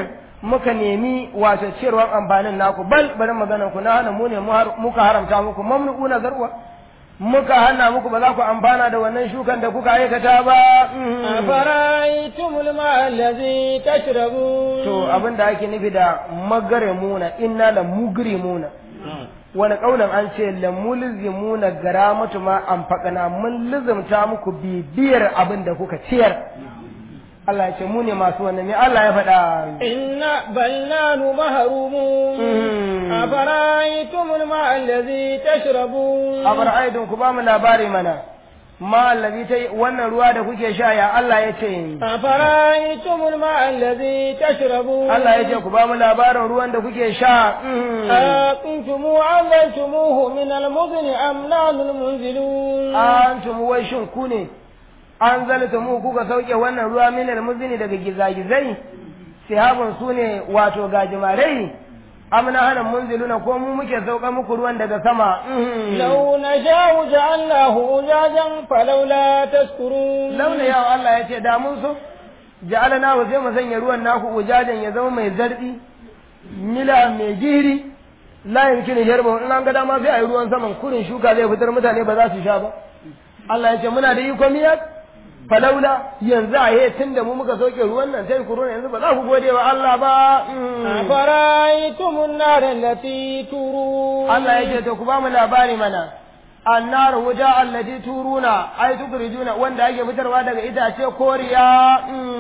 [SPEAKER 2] muka nemi wato ciyarwan amfanin naku bal bari maganan ku na hana mu ne muka haramta muku mamnu'una zarwa muka hana muku ba za ku amfana da wannan shukan da kuka aikata ba
[SPEAKER 1] afara'aytumul ma'a allazi tashrabun
[SPEAKER 2] to abin da ake nufi da magarimuna inna la mugrimuna wani kaunan an ce la mulzimuna garamatu ma amfaqana mun lizumta muku bibiyar abin da kuka ciyar Allah ya ce mu ne masu wannan ne Allah ya faɗa
[SPEAKER 1] inna bal nanu mahrumun afara'aytumul ma'a allazi tashrabun
[SPEAKER 2] afara'aytum ku ba mu labari mana ma allazi ta wannan ruwa da kuke sha ya Allah ya ce
[SPEAKER 1] afara'aytumul ma'a allazi tashrabun
[SPEAKER 2] Allah ya ce ku ba mu labarin ruwan da kuke sha
[SPEAKER 1] أكنتم أنزلتموه من المزن أم نحن المنزلون
[SPEAKER 2] antum wai shin ku ne an zalta mu kuka sauke wannan ruwa min almuzni daga gizagizai sihabun su ne wato gajimarai amna hana munziluna ko mu muke sauka muku ruwan daga sama
[SPEAKER 1] لو نشاء جعلناه أجاجا فلولا تشكرون
[SPEAKER 2] launa yawa Allah ya ce da mun so ja'alana wa sai mu sanya ruwan naku ujajan ya zama mai zardi mila mai giri la yumkinu yarba in an ga dama sai ayi ruwan saman kurin shuka zai fitar mutane ba za su sha ba Allah ya ce muna da iko miyar falaula yanzu a yi tun da mu muka sauke ruwan nan sai ku yanzu ba za ku gode wa Allah ba
[SPEAKER 1] أفرأيتم النار التي تورون
[SPEAKER 2] Allah ya ce to ku ba mu labari mana annar wuta allati turuna ai tukrijuna wanda ake fitarwa daga itace koriya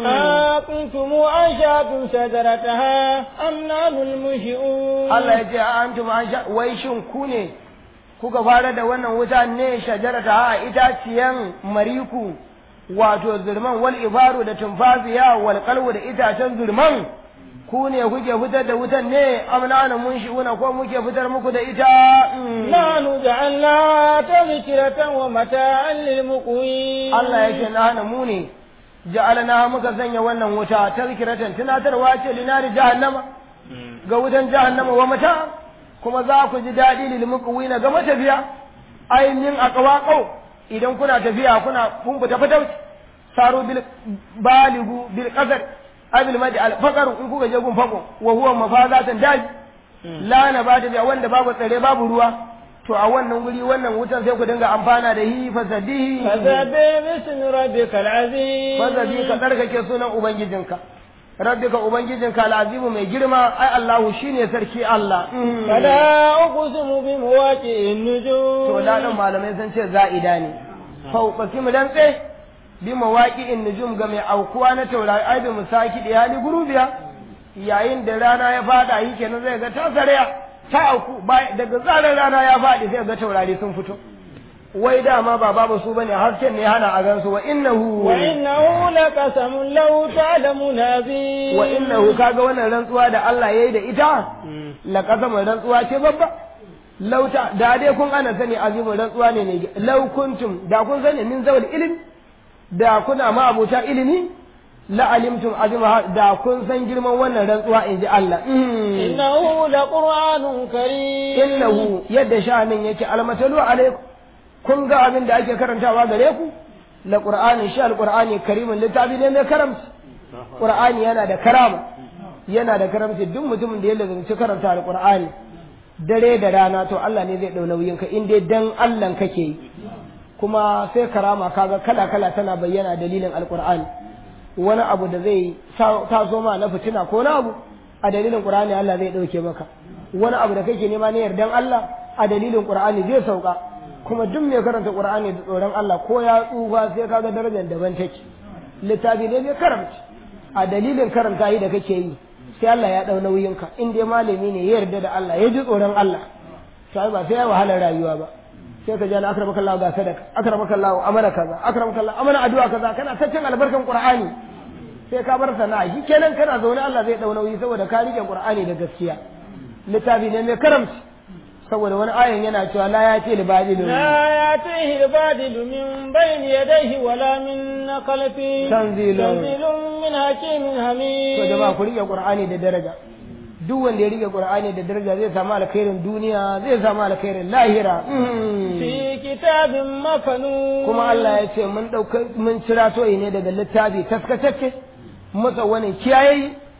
[SPEAKER 1] أكنتم أنشأتم شجرتها أم نحن المنشئون
[SPEAKER 2] Allah ya ce a antum an sha wai shin ku ne kuka fara da wannan wuta ne shajarata a itaciyan mariku wato zurman wal ibaru da tumfafiya wal qalbu da itacen zurman ku ne kuke fitar da wutan ne amna mun shi'una ko muke fitar muku da ita
[SPEAKER 1] نحن جعلناها تذكرة ومتاعا للمقوين
[SPEAKER 2] Allah yake na hana mu ne ja'alna muka sanya wannan wuta tazkiratan tunatarwa ce linari jahannama ga wutan jahannama wa mata kuma za ku ji daɗi lil muqwina ga matafiya ainihin aqwaqau idan kuna tafiya kuna kun fita fatauci saru bil baligu bil qadar abil madi al faqar in kuka je gun fako wa huwa mafazatan daji la na ba da wanda babu tsare babu ruwa to a wannan guri wannan wutan sai ku dinga amfana da hi fasadihi
[SPEAKER 1] فسبح باسم ربك العظيم
[SPEAKER 2] fazabi ka tsarkake sunan ubangijinka rabbika ubangijinka al'azimu mai girma ai Allahu shine sarki Allah
[SPEAKER 1] فلا أقسم بمواقع النجوم
[SPEAKER 2] to da dan malamai sun ce za'ida ne fauqasim dan tse bi mawaqi'in nujum ga mai aukuwa na taurari ai bi musaki da hali gurubiya yayin da rana ya fada yi kenan zai ga ta saraya ta auku bai- daga zarar rana ya fadi sai ga taurari sun fito wai dama ba babu su bane hasken ne hana a gansu wa innahu
[SPEAKER 1] وإنه لقسم لو تعلمون عظيم
[SPEAKER 2] wa innahu kaga wannan rantsuwa da Allah yayi da ita la kasama rantsuwa ce babba lauta da dai kun ana sani azimin rantsuwa ne ne law kuntum da kun sani min zawal ilmi da kuna ma abuta ilimi la alimtum azima da kun san girman wannan rantsuwa in ji Allah
[SPEAKER 1] إنه لقرآن كريم
[SPEAKER 2] innahu yadda sha'anin yake almatalu alaikum kun ga abin da ake karantawa gare ku la qur'ani shi alqur'ani karimin littafi ne mai karamci qur'ani yana da karama yana da karamci duk mutumin da ya lazumci karanta alqur'ani dare da rana to Allah ne zai dau nauyin ka in dai dan Allah kake yi kuma sai karama kaga kala kala tana bayyana dalilin alqur'ani wani abu da zai taso ma na fitina ko na abu a dalilin qur'ani Allah zai dauke maka wani abu da kake nema ne yardan Allah a dalilin qur'ani zai sauka kuma duk mai karanta qur'ani da tsoron Allah ko ya tsufa sai kaga darajar daban take littafi ne mai karamci a dalilin karanta yi da kake yi sai Allah ya dau nauyinka in dai malami ne ya yarda da Allah ya ji tsoron Allah sai ba sai ya wahalar rayuwa ba sai ka ji ana akramaka Allah ga sadaka akramaka Allah amana kaza akramaka Allah amana addu'a kaza kana ta cin albarkan qur'ani sai ka bar sana'a shi kenan kana zaune Allah zai dau nauyi saboda ka rike qur'ani da gaskiya littafi ne mai karamci saboda wani ayan yana cewa la ya ce libadilun
[SPEAKER 1] لا يأتيه البادل من بين يديه ولا من خلفه
[SPEAKER 2] تنزيل.
[SPEAKER 1] تنزيل من حكيم حميد
[SPEAKER 2] to jama'a ku rike qur'ani da daraja duk wanda ya rike qur'ani da daraja zai samu alkhairin duniya zai samu alkhairin lahira Mhm.
[SPEAKER 1] في كتاب مكنون
[SPEAKER 2] kuma Allah ya ce mun dauka mun cira toyi ne daga littafi taskatacce masa wani kiyaye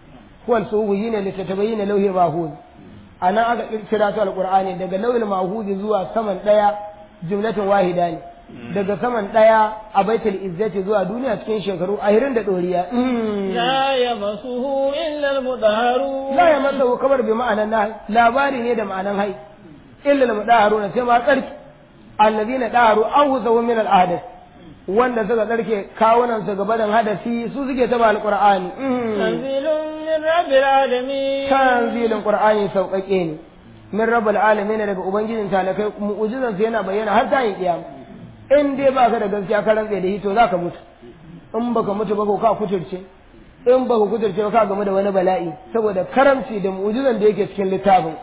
[SPEAKER 2] huwal suhu yine litatabayyana lauhi mahfuz anan aka kira ta alqur'ani daga lauhil mahfuz zuwa saman daya jumlatin wahida ne daga saman daya a baitul izzati zuwa duniya cikin shekaru ahirin da doriya
[SPEAKER 1] لا يمسه إلا المطهرون
[SPEAKER 2] la ya masa kamar bi ma'anan na labari ne da ma'anan hai illa al mudaharuna sai ma tsarki alladhina daharu awzaw min al ahdath wanda suka tsarke kawunan su gaba da hadasi su suke taba alqur'ani
[SPEAKER 1] تنزيل من رب العالمين
[SPEAKER 2] tanzilin qur'ani sauƙaƙe ne min rabbul alamin daga ubangijin talakai mu'jizan yana bayyana har ta yi kiyama in dai baka da gaskiya ka rantsa da shi to zaka mutu in baka mutu ba ko ka kuturce in baka kuturce ba ka gamu da wani bala'i saboda karamci da mu'jizan da yake cikin littafin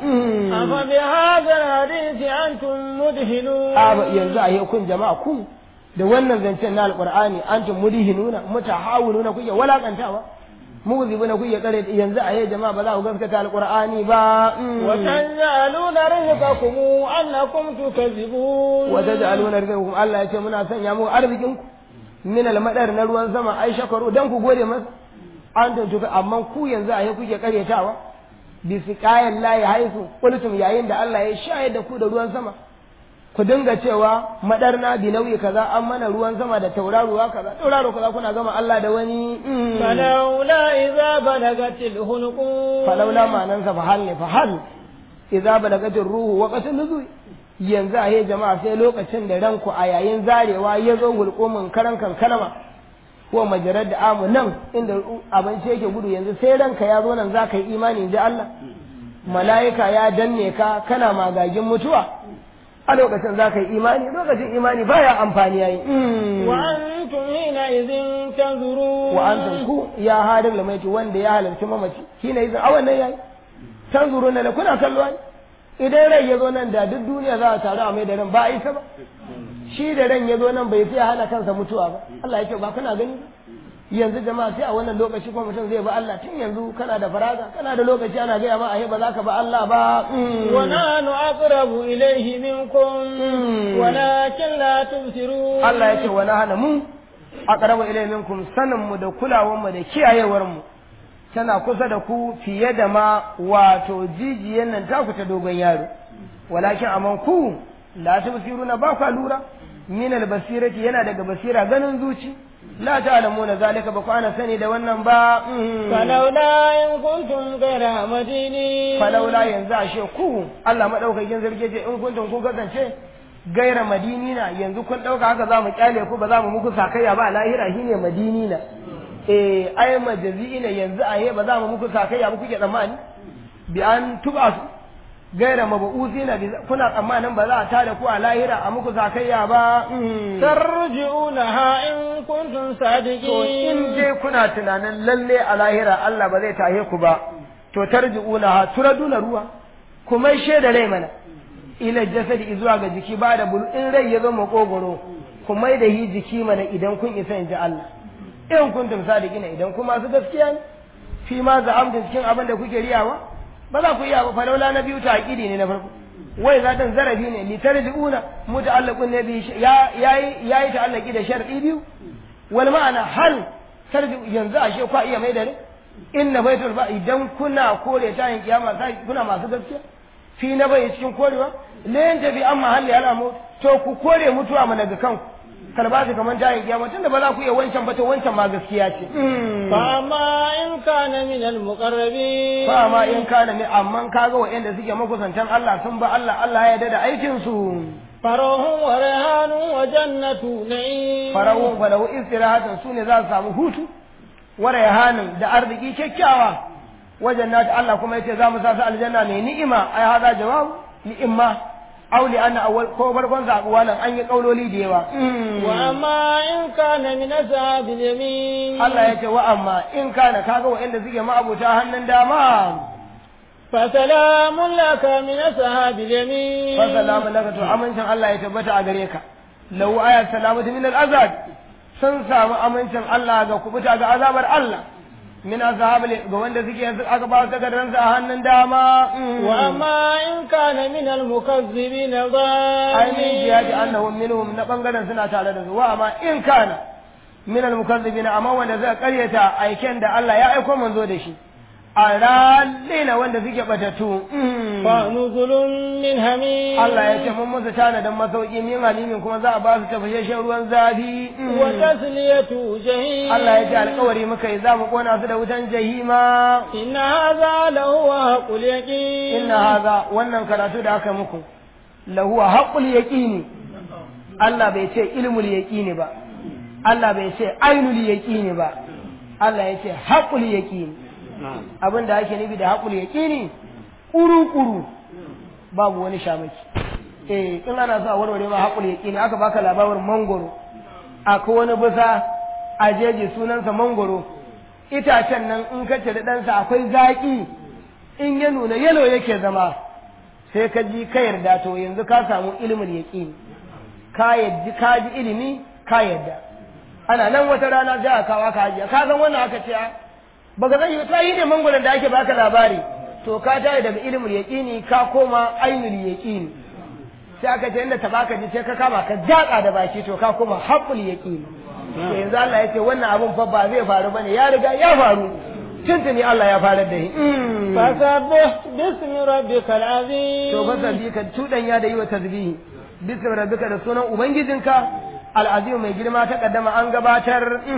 [SPEAKER 1] أفبهذا الحديث أنتم مدهنون
[SPEAKER 2] a ba yanzu a yi kun jama'a ku da wannan zancen na alqur'ani antum mudihinuna mutahawununa kuke walakantawa muzibuna kuke kare yanzu a yi jama'a ba za ku gaskata alqur'ani ba
[SPEAKER 1] وتجعلون رزقكم أنكم تكذبون
[SPEAKER 2] وتجعلون رزقكم Allah ya ce muna sanya muku arzikin ku min almadar na ruwan sama ai shakaru dan ku gode masa an tuntuka amma ku yanzu a yi kuke karyatawa bi siqayan lahi haisu qultum yayin da Allah ya shayar da ku da ruwan sama ku dinga cewa madarna bi nauyi kaza an mana ruwan sama da tauraruwa kaza tauraro kaza kuna gama Allah da wani mm.
[SPEAKER 1] فلولا إذا بلغت الحلقوم
[SPEAKER 2] falaula ma'anansa fa hal ne fa hal idza balagatir ruhu wa qatil nuzul yanzu a yi jama'a sai lokacin da ranku a yayin zarewa ya zo gulkumin karan kankalama ko majarar da amu nan inda abinci yake gudu yanzu sai ranka ya zo nan za ka yi imani ji Allah mala'ika ya danne ka kana magagin mutuwa a lokacin za ka yi imani lokacin imani baya amfani yayi
[SPEAKER 1] وأنتم حينئذ تنظرون
[SPEAKER 2] wa antum ku ya hadin lamaiti wanda ya halarci mamaci shine yanzu a wannan yayi tanzuruna da kuna kallo ai idan rai ya zo nan da duk duniya za a taru a mai da ran ba a isa ba shi da ran ya zo nan bai fiye hana kansa mutuwa ba Allah ya ce ba kana gani ba yanzu jama'a sai a wannan lokaci kuma mutum zai ba Allah tun yanzu kana da faraga kana da lokaci ana gaya ma a ba za ka ba Allah ba
[SPEAKER 1] ونحن أقرب إليه منكم ولكن لا تبصرون
[SPEAKER 2] Allah ya ce wa hana mu aqrabu ilayhi minkum sanin mu da kulawar mu da kiyayewar mu tana kusa da ku fiye da ma wato jijiyan nan taku ta dogon yaro walakin amman ku la tubsiruna ba ku lura min albasirati yana daga basira ganin zuci la ta'lamuna zalika ba ku ana sani da wannan ba
[SPEAKER 1] فلولا إن كنتم غير مدينين
[SPEAKER 2] falaula yanzu ashe ku Allah madaukakin zarge ce in kuntum ku kasance gaira madinina yanzu kun dauka haka za mu kyale ku ba za mu muku sakayya ba a lahira shine madinina eh ai majazi'ina yanzu ahe ba za mu muku sakayya ba kuke tsammani bi an tuba su gaira mabu'uzina bi kuna tsammanin ba za a tada ku a lahira a muku sakayya ba
[SPEAKER 1] ترجعونها إن كنتم
[SPEAKER 2] to
[SPEAKER 1] صادقين
[SPEAKER 2] in dai kuna tunanin lalle a lahira Allah ba zai tahe ku ba to tarji'una ha turaduna ruwa kuma da rai mana ila jasadi zuwa ga jiki ba da bulu in rai ya zo makogoro kuma da hi jiki mana idan kun isa in ji Allah in kuntum sadiqina idan kuma su gaskiya ne fi ma za'amtum cikin abin da kuke riyawa ba za ku iya ba falaula na biyu ta aqidi ne na farko wai za dan zarafi ne li tarji'una muta'allaqun ne bi ya yayi yayi ta'allaqi da shar'i biyu wal ma'ana hal tarji yanzu ashe kwa iya mai da ne inna baitul ba idan kuna kore ta yin kiyama sai kuna masu gaskiya fi na bai cikin korewa la yanta bi amma halli alamu to ku kore mutuwa mana ga kanku kalbasi kaman ta yin kiyama tunda ba za ku iya wancan ba to wancan ma gaskiya ce
[SPEAKER 1] فأما إن كان من المقربين
[SPEAKER 2] fa ma in kana ne amman kaga wa'anda suke makusantan Allah sun ba Allah Allah ya yarda da aikin su
[SPEAKER 1] فروح وريحان وجنة نعيم
[SPEAKER 2] farahun falahu istirahatan su ne za su samu hutu wa rayhanin da arziki kyakkyawa wajen nata Allah kuma yace za mu sa su aljanna mai ni'ima ai hada jawab ni'imma aw li anna awwal ko farkon sa nan an yi kauloli da yawa
[SPEAKER 1] وأما إن كان من أصحاب اليمين
[SPEAKER 2] Allah yace wa amma in kana kaga wa'anda suke ma'abuta hannun dama
[SPEAKER 1] فسلام لك من أصحاب اليمين
[SPEAKER 2] fa salamu laka to amincin Allah ya tabbata a gare ka lahu ayat salamatu min al-azab sun samu amincin Allah ga kubuta ga azabar Allah min ashabil ga wanda suke yanzu aka ba su takardar a hannun dama
[SPEAKER 1] وأما إن كان من المكذبين
[SPEAKER 2] ainihin
[SPEAKER 1] الظالمين
[SPEAKER 2] jihadi annahum minhum na bangaren suna tare da su wa amma in kana min al-mukazzibin amma wanda zai karyata aiken da Allah ya aiko manzo da shi aralina wanda suke batatu
[SPEAKER 1] فنزل من حميم
[SPEAKER 2] Allah ya ce mun musu tanadin masauki min halimin kuma za a ba su tafashashen ruwan zafi
[SPEAKER 1] وتسلية جهيم
[SPEAKER 2] Allah ya ce alkawari muka yi za mu kona su da wutan jahima
[SPEAKER 1] إن هذا لهو حق اليقين
[SPEAKER 2] inna haza wannan karatu da aka muku lahuwa haqqul yaqini Allah bai ce ilmul yaqini ba Allah bai ce ainul yaqini ba Allah ya ce haqqul yaqini abin da ake nufi da haqqul yaqini kuru kuru babu wani shamaki eh in ana sa warware ma haqqul yaqini aka baka labarin mangoro akwai wani bisa a jeji sunansa mangoro itacen nan in ka cire ɗansa akwai zaƙi in ya nuna yalo yake zama sai ka ji ka yarda to yanzu ka samu ilimin yaƙini ka yaddi ka ji ilimi ka yarda ana nan wata rana sai a kawo ka hajiya ka san wannan aka ce ba ga zai ta yi ne mangoron da ake baka labari to ka tayi daga ilimin yaƙini ka koma ainul yaƙini sai aka ce inda ta baka ji sai ka kama ka jaƙa da baki to ka koma haƙul yaƙini to yanzu Allah ya ce wannan abun fa ba zai faru bane ya riga ya faru tuntuni Allah ya farar da shi
[SPEAKER 1] فسبح باسم ربك العظيم
[SPEAKER 2] to fa sabbi ka tudanya da yi wa tasbihi bismi rabbika da sunan ubangijinka al'azim mai girma ta kaddama an gabatar